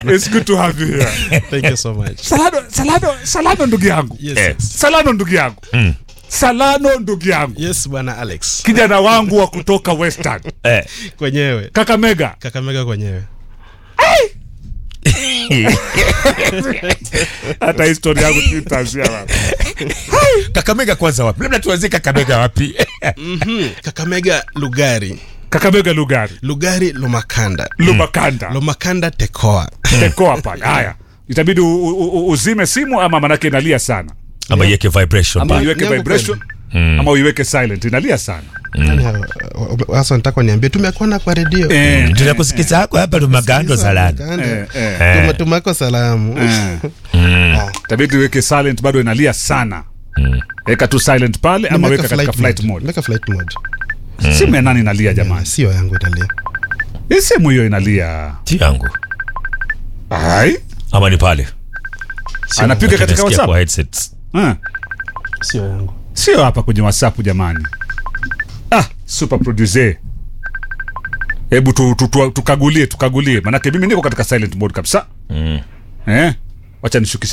It's good to have you here. Thank you so much. Salano, Salano, Salano ndugu yangu. Yes, Eh. yes. Salano ndugu yangu. Salano ndugu yangu. Yes, bwana Alex. Kijana wangu wa kutoka Western. Eh. Kwenyewe. Kakamega. Kakamega kwenyewe. Hata historia yangu tutaanzia wapi? Kakamega kwanza wapi? Labda tuanzie Kakamega wapi? Mhm. Kakamega Lugari. Kakamega Lugari. Lugari Lumakanda. Lumakanda. Lumakanda Tekoa. Tekoa pale. Haya. Itabidi u- u- u- uzime simu ama manake inalia sana. Ama iweke vibration Ama pale. uiweke Yangu vibration. Ama uiweke silent. Inalia sana. Yaani, uh, uh, Sasa nataka niambie tumekuona kwa redio. Eh. Tunakusikiza hako hapa Lumagando Salani. Eh, eh. Tuma- Tumako salamu. Ah. Itabidi uweke silent bado inalia sana. Weka tu silent pale ama Nimeweka weka katika flight mode. Nimeweka flight mode. Simu ya nani inalia jamani? Sio yangu italia. Hii simu hiyo inalia. Si yangu. Ai. Ama ni pale. Anapiga katika Nasikia WhatsApp. kwa headsets. Ah. Sio yangu. Sio hapa kwenye WhatsApp jamani. Ah, super producer. Hebu tu, tu, tu, tukagulie tukagulie, manake mimi niko katika silent mode kabisa. Mm. Eh, wacha nishukishe